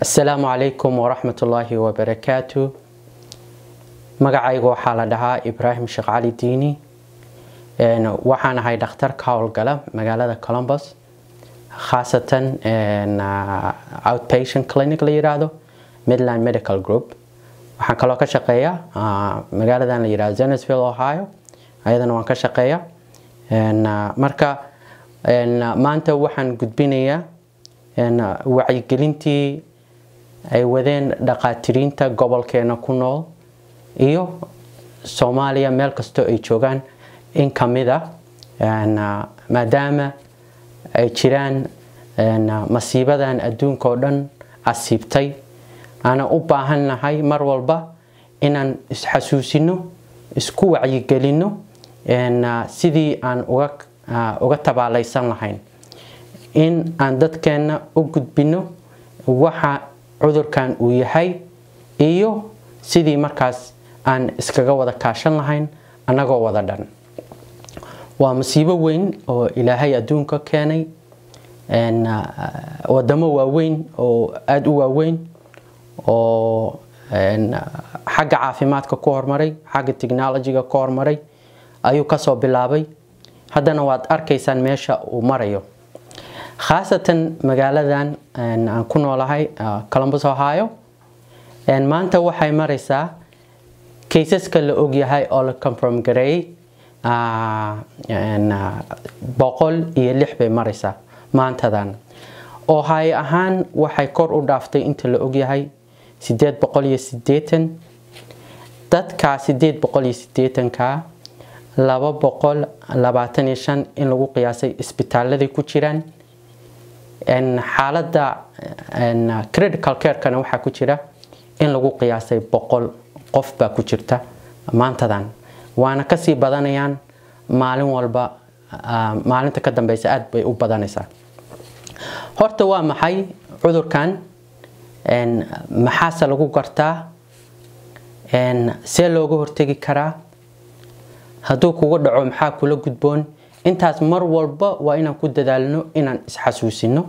asalaamu calaykum waraxmatullaahi wabarakaatu magacayga waxaa la dhahaa ibraahim sheekh cali diini waxaan ahay dhakhtar ka howlgala magaalada columbus khaasatan outpatient clinic la yiraahdo midland medical group waxaan kaloo ka shaqeeya magaaladan la yirahdo zenesville ohio ayadana waan ka shaqeeya marka maanta waxaan gudbinayaa wacyigelintii ay wadeen dhaqaatiriinta gobolkeena ku nool iyo soomaaliya meel kastoo ay joogaan in kamid a maadaama ay jiraan masiibadan adduunka oo dhan asiibtay aana u baahan nahay mar walba inaan isxasuusino isku wacyigelino sidii aan uga tabaalaysan lahayn in aan dadkeenna u gudbino waxa cudurkan uu yahay iyo sidii markaas aan iskaga wada kaashan lahayn annagoo wada dhan waa masiibo weyn oo ilaahay adduunka keenay wadamo waaweyn oo aada u waaweyn oo xagga caafimaadka ku hormaray xagga technologyga ku hormaray ayuu kasoo bilaabay haddana waad arkaysaan meesha uu marayo khaasatan magaaladan aan ku noolahay columbus ohio maanta waxay maraysaa kaysaska la ogyahay oo la confirm gareeyey boqol iyo lix bay maraysaa maantadan ohio ahaan waxay kor u dhaaftay inta la ogyahay sideed boqol iyo sideetan dadka sideed boqol iyo sideetanka laba boqol labaatan iyo shan in lagu qiyaasay isbitaaladay ku jiraan xaaladda critical carekana waxaa ku jira in lagu qiyaasay boqol qof baa ku jirta maantadan waana kasii badanayaan maalin walba maalinta ka dambeysa aada bay u badanaysaa horta waa maxay cudurkan maxaase lagu gartaa see looga hortegi karaa hadduu kugu dhaco maxaa kula gudboon intaas mar walba waa inaan ku dadaalno inaan isxasuusino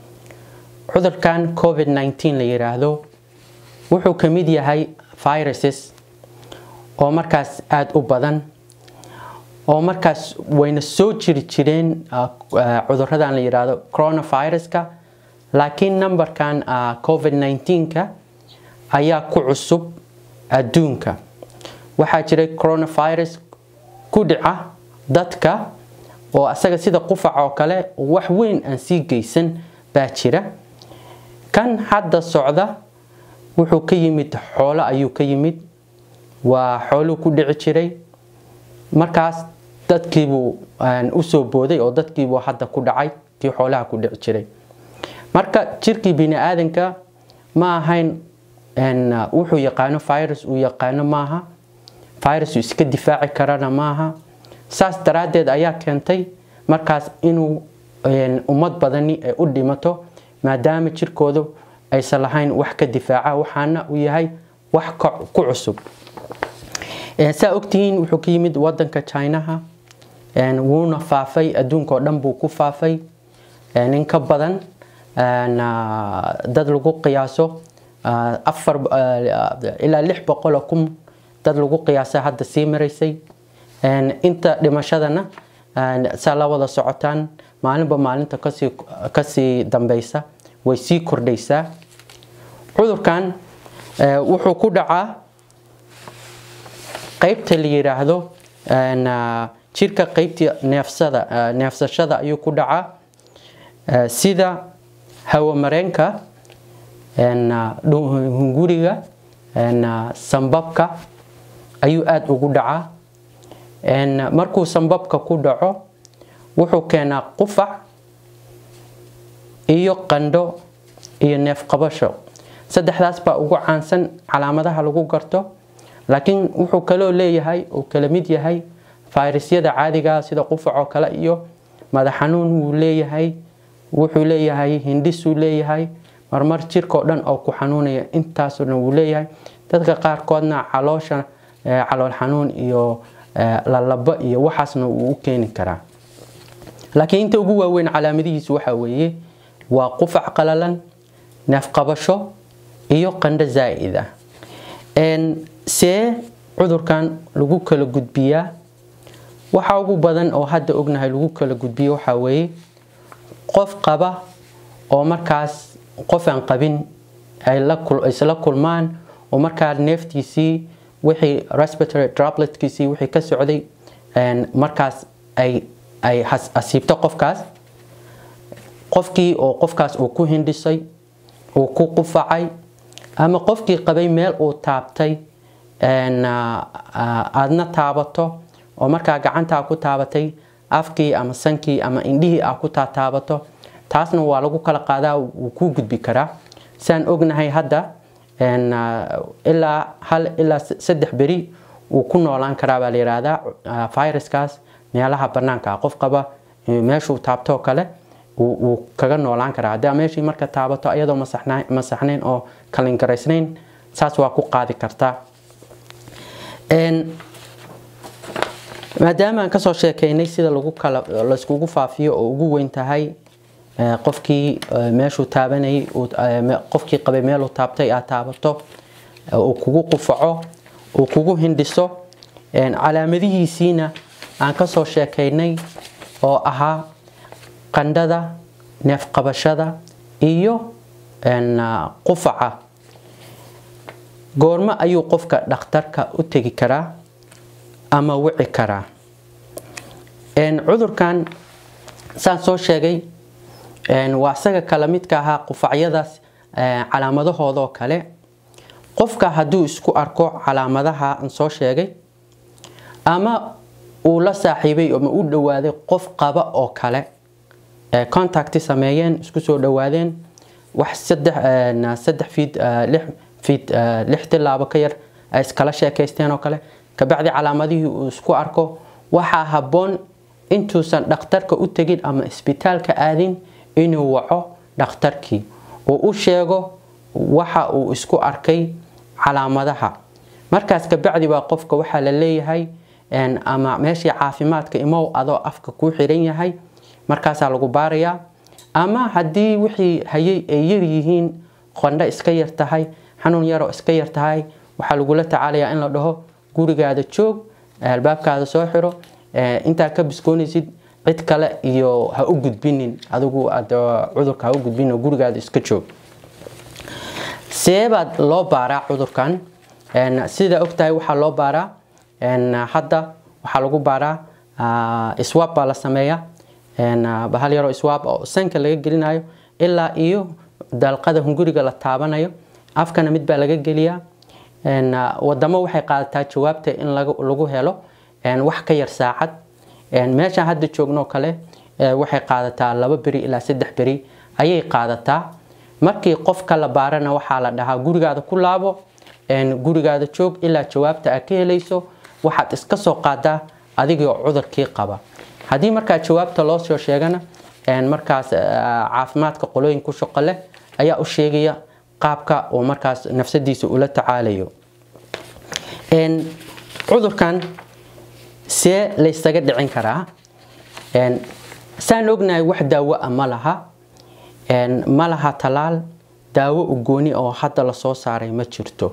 cudurkan covid nteen la yiraahdo wuxuu ka mid yahay viruses oo markaas aada u badan oo markaas wayna soo jiri jireen cuduradan la yiraahdo coronaviruska laakiin numberkan covid nteenka ayaa ku cusub adduunka waxaa jiray coronavirus ku dhica dadka oo asaga sida qufac oo kale wax weyn aan sii geysan baa jira kan hadda socda wuxuu ka yimid xoolo ayuu ka yimid waa xooluu ku dhici jiray markaas dadkiibuu usoo booday oo dadkiibuu hadda ku dhacay kii xoolaha ku dhici jiray marka jirkii bini aadanka ma ahayn wuxuu yaqaano virus uu yaqaano maaha virus uu iska difaaci karana maaha saas daraaddeed ayaa keentay markaas inuu ummad badani ay u dhimato maadaama jirkoodu aysan lahayn wax ka difaaca waxaana uu yahay wax ku cusub saa ogtihiin wuxuu ka yimid wadanka chinaha wuuna faafay adduunka oo dhan buu ku faafay in ka badan dad lagu qiyaaso afar ilaa lix boqol oo kun dad lagu qiyaasa hadda sii maraysay inta dhimashadana saa la wada socotaan maalinba maalinta kasii kasii dambeysa way sii kordhaysaa cudurkan wuxuu ku dhacaa qeybta la yiraahdo jirka qeybtii neefsada neefsashada ayuu ku dhacaa sida hawamareenka hunguriga sambabka ayuu aada ugu dhacaa markuu sambabka ku dhaco wuxuu keenaa qufac iyo qandho iyo neefqabasho saddexdaas baa ugu caansan calaamadaha lagu garto laakiin wuxuu kaloo leeyahay uu kala mid yahay fayrasyada caadiga sida qufac oo kale iyo madax xanuun wuu leeyahay wuxuu leeyahay hindhisuu leeyahay marmar jirkao dhan oo ku xanuunaya intaasoo dhan wuu leeyahay dadka qaarkoodna caloosha calool xanuun iyo lalaba iyo waxaasna wuu u keeni karaa laakiin inta ugu waaweyn calaamadihiisu waxa weeye waa qufac qalalan neefqabasho iyo qandho zaa'id ah see cudurkan lagu kala gudbiyaa waxa ugu badan oo hadda ognahay lagu kala gudbiyo waxaa weeye qof qaba oo markaas qof aan qabin ay isla kulmaan oo markaa neeftiisii wixii respiratory dropletkiisii wixii ka socday markaas ay ay asiibto qofkaas qofkii oo qofkaas uu ku hindhisay uu ku qufacay ama qofkii qabay meel uu taabtay aadna taabato oo markaa gacantaa ku taabatay afkii ama sankii ama indhihii aa ku taataabato taasna waa lagu kala qaadaa wuu ku gudbi karaa saan ognahay hadda ilaa hal ilaa saddex beri wuu ku noolaan karaa baa la yihahdaa viruskaas meelaha banaanka ah qof qaba meeshuu taabtoo kale wuu kaga noolaan karaa haddaa meeshii marka taabato ayadoo masaxnayn oo kalingaraysnayn saas waa ku qaadi kartaa maadaama aan kasoo sheekeynay sida lagu kala layskugu faafiyo oo ugu weyn tahay qofkii meeshuu taabanayay qofkii qabay meeluu taabtay aad taabato uu kugu qufaco uu kugu hindhiso calaamadihiisiina aan kasoo sheekeynay oo ahaa qandhada neefqabashada iyo qufaca goormo ayuu qofka dhakhtarka u tegi karaa ama wici karaa cudurkan saan soo sheegay waa isaga kala midka ahaa qufacyadaas calaamadahoodoo kale qofka hadduu isku arko calaamadaha aan soo sheegay ama uu la saaxiibay ama u dhowaaday qof qaba oo kale contacti sameeyeen isku soo dhowaadeen wax saddex fiid lix fiid lix tilaabo ka yar ay iskala sheekaysteen oo kale kabacdi calaamadihii uu isku arko waxaa habboon intuusan dhakhtarka u tegin ama isbitaalka aadin inuu waco dhakhtarkii uu u sheego waxa uu isku arkay calaamadaha markaas kabacdi baa qofka waxaa la leeyahay ama meeshii caafimaadka imow adoo afka kuu xiran yahay markaasaa lagu baarayaa ama haddii wixii hayay ay yar yihiin qandho iska yar tahay xanuun yaroo iska yar tahay waxaa lagula tacaalayaa in la dhaho gurigaada joog albaabkaada soo xiro intaa ka biskoonaysid cid kale iyo ha u gudbinin adigu cudurka ha u gudbinin gurigaada iska joog seebaad loo baaraa cudurkan sida ogtahay waxaa loo baaraa hadda waxaa lagu baaraa swab baa la sameeyaa bahal yaroo swab oo sanka laga gelinayo ilaa iyo dalqada hunguriga la taabanayo afkana mid baa laga geliyaa wadamo waxay qaadataa jawaabta in lagu helo wax ka yar saacad meeshaan hadda joogno kale waxay qaadataa laba beri ilaa saddex beri ayay qaadataa markii qofka la baarana waxaa la dhahaa gurigaada ku laabo gurigaada joog ilaa jawaabta aad ka helayso waxaad iska soo qaadaa adigoo cudurkii qaba haddii markaa jawaabta loo soo sheegana markaas caafimaadka qolooyin ku shaqo leh ayaa u sheegaya qaabka uu markaas nafsadiisa ula tacaalayo cudurkan see laysaga dhicin karaa saan ognahay wax daawo a ma laha ma laha talaal daawo ugooni oo hadda lasoo saaray ma jirto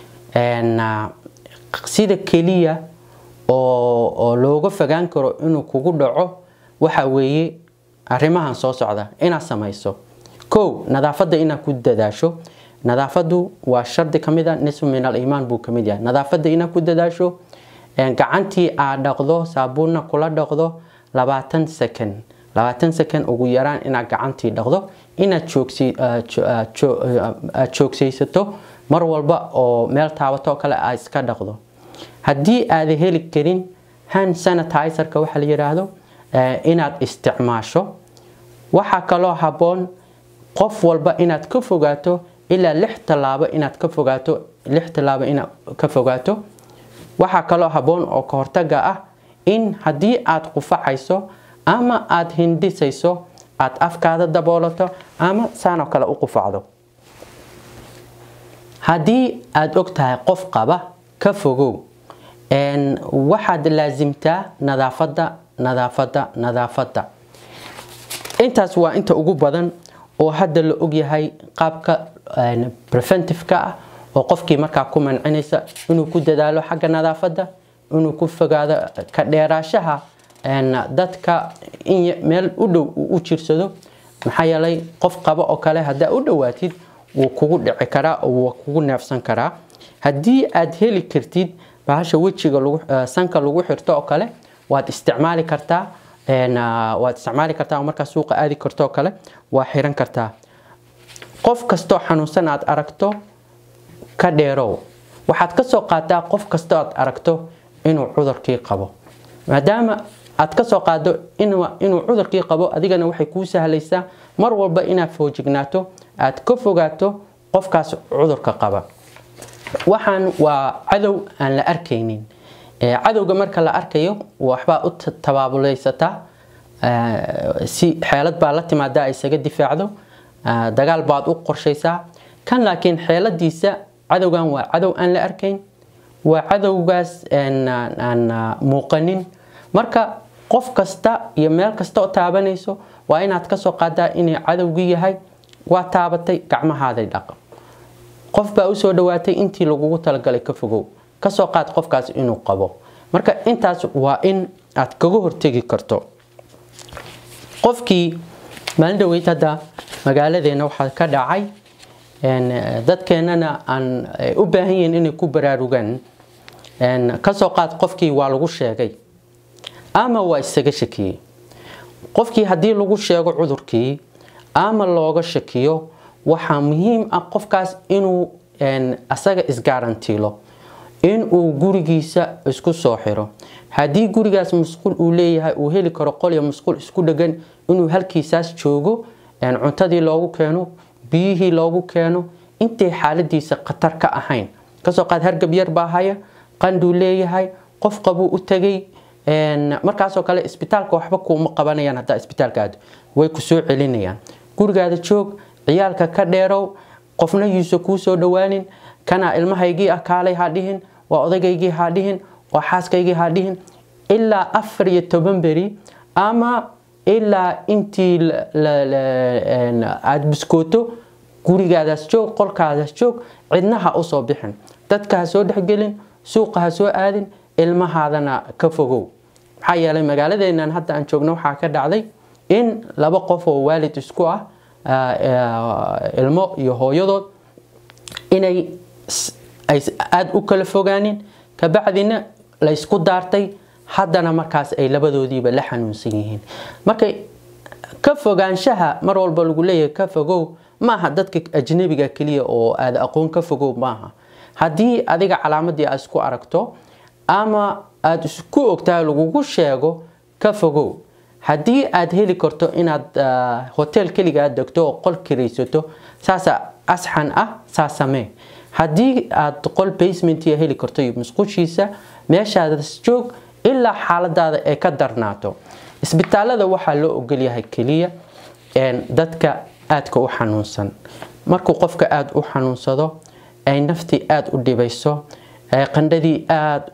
sida keliya oo looga fogaan karo inuu kugu dhaco waxa weeye arrimahan soo socda inaad samayso kow nadaafadda inaad ku dadaasho nadaafadu waa shardi ka mid a nisfu min aliimaan buu ka mid yahay nadaafadda inaad ku dadaasho gacantii aad dhaqdo saabuunna kula dhaqdo labaatan second labaatan second ugu yaraan inaad gacantii dhaqdo inaad joogsaysato mar walba oo meel taabato kale aad iska dhaqdo haddii aada heli karin hand sanitizerka waxa la yiraahdo inaad isticmaasho waxaa kaloo habboon qof walba inaad ka fogaato ilaa lix tallaabo inaad ka fogaato lix tallaabo inaad ka fogaato waxaa kaloo habboon oo ka hortaga ah in haddii aad qufacayso ama aada hindhisayso aada afkaada daboolato ama saanoo kale u qufacdo haddii aada og tahay qof qaba ka fogow waxaad laasimtaa nadaafadda nadaafadda nadaafadda intaas waa inta ugu badan oo hadda la ogyahay qaabka preventive-ka ah oo qofkii markaa ku mancinaysa inuu ku dadaalo xagga nadaafadda inuu ku fogaado ka dheeraashaha dadka in meel u dhow uu u jirsado maxaa yeelay qof qaba oo kale haddaa u dhowaatid wuu kugu dhici karaa oo wuu kugu neefsan karaa haddii aad heli kartid bahasha wejiga sanka lagu xirto oo kale waad isticmaali kartaa waad isticmaali kartaa markaa suuqa aadi karto oo kale waa xiran kartaa qof kastoo xanuunsan aad aragto ka dheerow waxaad ka soo qaataa qof kastoo aad aragto inuu cudurkii qabo maadaama aad ka soo qaado inuu cudurkii qabo adigana waxay kuu sahlaysaa mar walba inaad foojignaato aad ka fogaato qofkaas cudurka qaba waxaan waa cadow aan la arkaynin cadowga marka la arkayo waxbaa u tabaabuleysataa si xeelad baa la timaadaa ay isaga difaacdo dagaal baad u qorshaysaa kan laakiin xeeladiisa cadowgan waa cadow aan la arkayn waa cadowgaas aan muuqanin marka qof kasta iyo meel kasta oo taabanayso waa inaad kasoo qaadaa inay cadowgii yahay waa taabatay gacmahaaday dhaq qof baa usoo dhawaatay intii lagugu talagalay ka fogow kasoo qaad qofkaas inuu qabo marka intaas waa in aad kaga hortegi karto qofkii maalin dhaweyd hadda magaaladeena waxaa ka dhacay dadkeenana aan u baahan yihiin inay ku baraarugaan kasoo qaad qofkii waa lagu sheegay ama waa isaga shakiyey qofkii haddii lagu sheego cudurkii ama looga shakiyo waxaa muhiim ah qofkaas inuu asaga isgaarantiilo inuu gurigiisa isku soo xiro haddii gurigaas musquul uu leeyahay uu heli karo qolya musquul isku dhegan inuu halkiisaas joogo cuntadii loogu keeno biyihii loogu keeno intay xaaladiisa khatar ka ahayn kasoo qaad hargab yar baa haya qanduu leeyahay qof qabuu u tegay markaasoo kale isbitaalka waxba kuuma qabanayaan haddaa isbitaalka aado way ku soo celinayaan gurigaada joog ciyaalka ka dheerow qofna yuusa kuu soo dhowaanin kanaa ilmahaygii ah kaalay ha dhihin waa odagaygii ha dhihin waa xaaskaygii ha dhihin ilaa afar iyo toban beri ama ilaa intii aada biskooto gurigaadaas joog qolkaadaas joog cidna ha usoo bixin dadka ha soo dhexgelin suuqa ha soo aadin ilmahaadana ka fogow maxaa yeelay magaaladeenan hadda aan joogno waxaa ka dhacday in laba qof oo waalid isku ah ilmo iyo hooyadood inay aada u kala fogaanin kabacdina laysku daartay haddana markaas ay labadoodiiba la xanuunsan yihiin marka ka fogaanshaha mar walba lagu leeyahay ka fogow maaha dadka ajnabiga keliya oo aada aqoon ka fogow maaha haddii adiga calaamadii aad isku aragto ama aada isku ogtahay lagugu sheego ka fogow haddii aada heli karto inaad hotel keligaa degto oo qol kiraysato saasa asxan ah saa samee haddii aad qol basementiya heli karto iyo musqushiisa meeshaadas joog ilaa xaaladaada ay ka darnaato isbitaalada waxaa loo ogolyahay keliya dadka aadka u xanuunsan markuu qofka aada u xanuunsado ay naftii aada u dhibayso qandhadii aada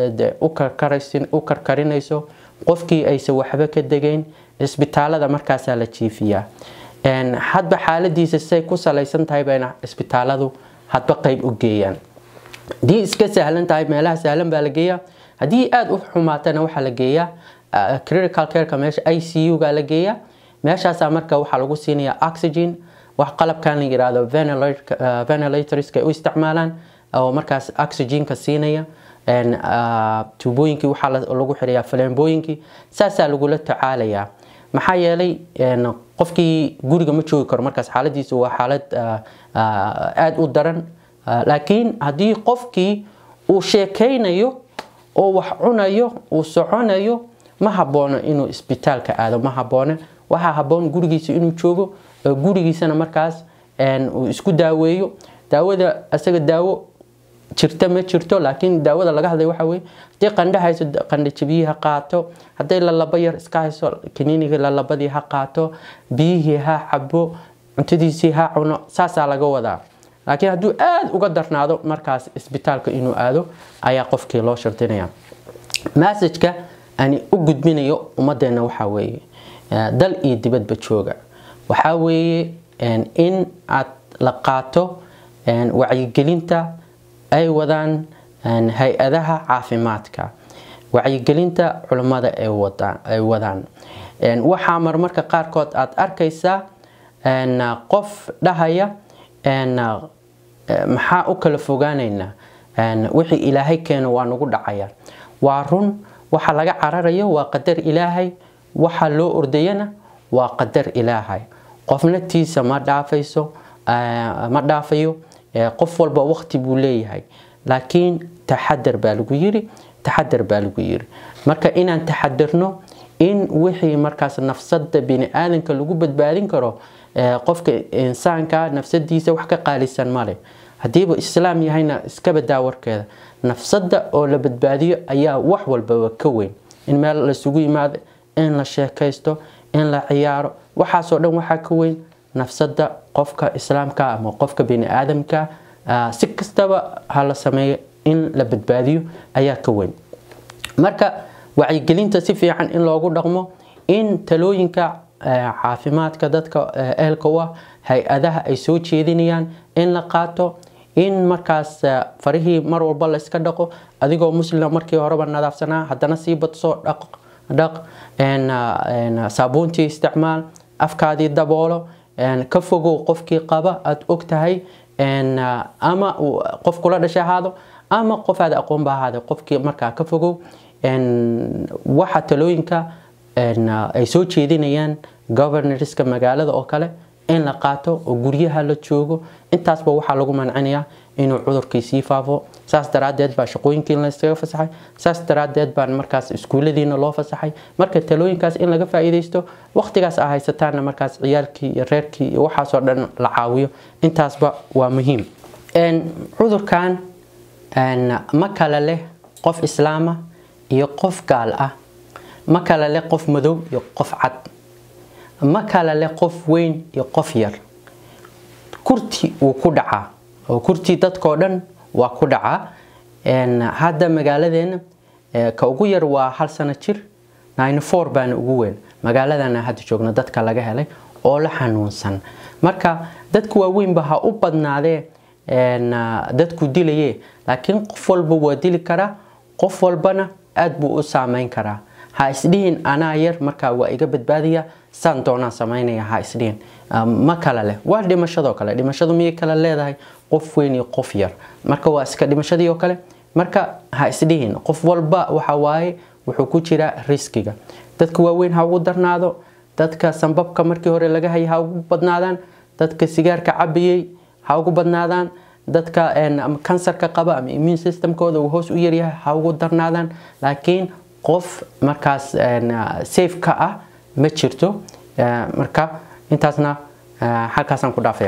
u karkarinayso qofkii aysan waxba ka degayn isbitaalada markaasaa la jiifiyaa hadba xaaladiisa say ku salaysan tahay bayna isbitaaladu hadba qeyb u geeyaan haddii iska sahlan tahay meelaha sahlan baa la geeyaa haddii aada u xumaatana waxaa la geeyaa critical careka meesha i c u-ga la geeyaa meeshaasaa marka waxaa lagu siinayaa oxygen wax qalabkan la yiraahdo ventilatorska u isticmaalaan oo markaas oxygenka siinaya tuubooyinkii waxaa lagu xirayaa faleembooyinkii saasaa lagula tacaalayaa maxaa yeelay qofkii guriga ma joogi karo markaas xaaladiisa waa xaalad aada u daran laakiin haddii qofkii uu sheekaynayo oo wax cunayo uu soconayo ma haboono inuu isbitaalka aado ma haboone waxaa haboon gurigiisa inuu joogo gurigiisana markaas uu isku daaweeyo daawada isaga daawo jirta ma jirto laakiin daawada laga hadlay waxa weye hadii qandha hayso qandha jabiyihii ha qaato hadday lalaba yar iska hayso kaniinigii lalabadii ha qaato biyihii ha cabo cuntadiisii ha cuno saasaa laga wadaa laakiin hadduu aada uga darnaado markaas isbitaalka inuu aado ayaa qofkii loo shardinaya massajka aan u gudbinayo ummadeena waxaa weeye dal iyo dibadba jooga waxaa weeye in aad la qaato wacyigelinta ay wadaan hay-adaha caafimaadka wacyigelinta culummada ay wadaan waxaa marmarka qaarkood aada arkaysaa qof dhahaya maxaa u kala fogaanaynaa wixii ilaahay keeno waa nagu dhacaya waa run waxa laga cararayo waa qadar ilaahay waxa loo ordayana waa qadar ilaahay qofna tiisa ma dhaafayso ma dhaafayo qof walba waqti buu leeyahay laakiin taxadar baa lagu yiri taxadar baa lagu yiri marka inaan taxadarno in wixii markaas nafsada bini-aadanka lagu badbaadin karo qofka insaanka nafsadiisa wax ka qaalisan male haddiiba islaam yahayna iska badaa warkeeda nafsada oo la badbaadiyo ayaa wax walbaba ka weyn in meel laisugu yimaado in la sheekaysto in la ciyaaro waxaasoo dhan waxaa ka weyn nafsada qofka islaamka ama qofka bini-aadamka si kastaba ha la sameeyo in la badbaadiyo ayaa ka weyn marka wacyigelinta si fiican in loogu dhaqmo in talooyinka caafimaadka dadka ehelka u ah hay-adaha ay soo jeedinayaan in la qaato in markaas farihii mar walba la iska dhaqo adigoo muslima markii horeba nadaafsanaa haddana sii badso dhaq dhaq saabuuntii isticmaal afkaadii daboolo ka fogow qofkii qaba aada og tahay ama qof kula dhasha ahaado ama qof aad aqoonba ahaada qofkii markaa ka fogow waxa talooyinka ay soo jeedinayaan governorska magaalada oo kale in la qaato oo guryaha la joogo intaasba waxaa lagu mancinayaa inuu cudurkii sii faafo saas daraadeed baa shaqooyinkiina layskaga fasaxay saas daraadeed baan markaas iskuuladiina loo fasaxay marka talooyinkaas in laga faa'iidaysto waqtigaas aa haysataana markaas ciyaalkii iyo reerkii iyo waxaasoo dhan la caawiyo intaasba waa muhiim cudurkan ma kale leh qof islaama iyo qof gaal ah ma kale leh qof madow iyo qof cad ma kale leh qof weyn iyo qof yar kurti wuu ku dhacaa oo kurti dadkoo dhan waa ku dhacaa hadda magaaladeena ka ugu yar waa hal sano jir four baana ugu weyn magaaladana hadda joogna dadka laga helay oo la xanuunsan marka dadku waaweynba ha u badnaadee dadku dilaye laakiin qof walba waa dili karaa qof walbana aada buu u saameyn karaa ha isdhihin anaa yar markaa waa iga badbaadaya saan doonaan samaynaya ha isdhihin ma kala leh waa dhimashadoo kale dhimashadu miyay kala leedahay qof weyn iyo qof yar marka waa iska dhimashadii oo kale marka ha isdhihin qof walba waxa waaye wuxuu ku jiraa riskiga dadka waaweyn ha ugu darnaado dadka sambabka markii hore laga hayay ha ugu badnaadaan dadka sigaarka cabayay ha ugu badnaadaan dadka kansarka qaba ama immune systemkooda uu hoos u yaryahay ha ugu darnaadaan laakiin qof markaas safe ka ah ma jirto marka intaasna halkaasaan ku dhaafaya